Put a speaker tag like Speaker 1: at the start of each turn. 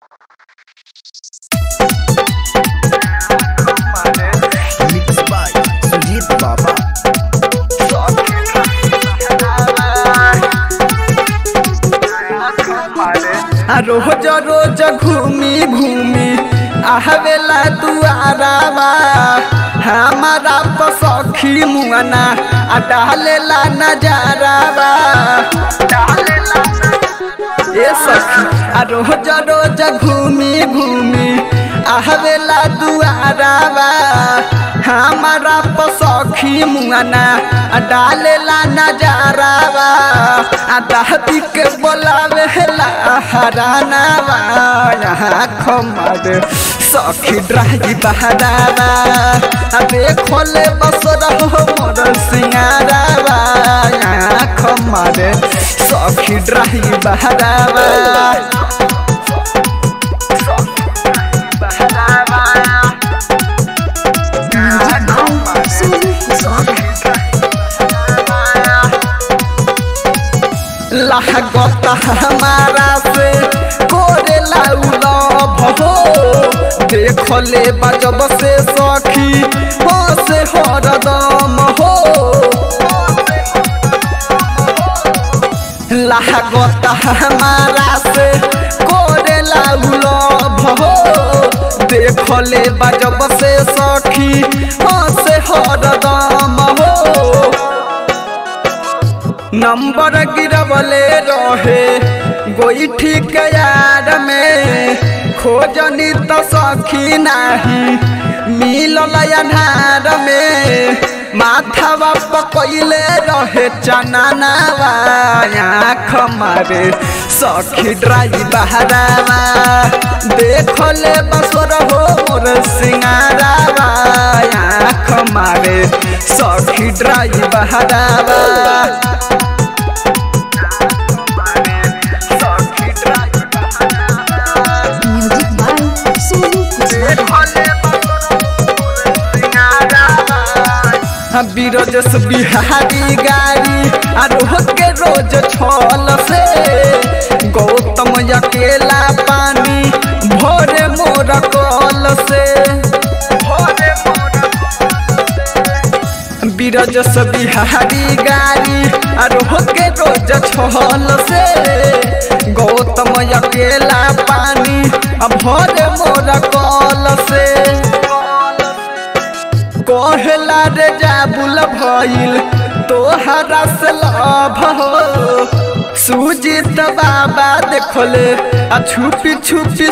Speaker 1: Mixed by Sujit Baba.
Speaker 2: आ रोज रोज घूमी घूमी आहवेला दुआरावा हमारा पसखी मुआना आ डालेला नजारावा ए सखी आ रोज रोज घूमी घूमी आहवेला दुआरावा हमारा पसखी मुआना आ डालेला नजारावा आ दादी के बोलावे ला हरानावा यहाँ खमर सखी ड्राही बहरावा आ देखोले बस रहो मोर सिंगारावा यहाँ खमर सखी ड्राही बहरावा लागत हमारा से कोरे लाउल भो देखले बजब से सखी हो से हरदम हो लागत हमारा से कोरे लाउल भो देखले बजब से सखी हो से हरदम हो नंबर गिरवले रहे गोईठी के यार में खोजनी तो सखी नाही मिलल अन्हार में माथावा पकैले रहे चनानावा आँख मारे सखी ड्राई बहरावा देखले बसर हो मोर सिंगारावा आँख मारे सखी ड्राई बहरावा
Speaker 3: Music by Sonu
Speaker 2: बीरजस बिहारी गाड़ी आरोह के रोज छल से गौतम अकेला पानी भोरे मोर कल से बीरजस बिहारी गाड़ी आरोह के रोज छल से गौतम अकेला पानी भोरे मोर कल से कहला रे जाबुल भइल तोहरा से लभ हो सुजीत बाबा देखले आ छुपी छुपी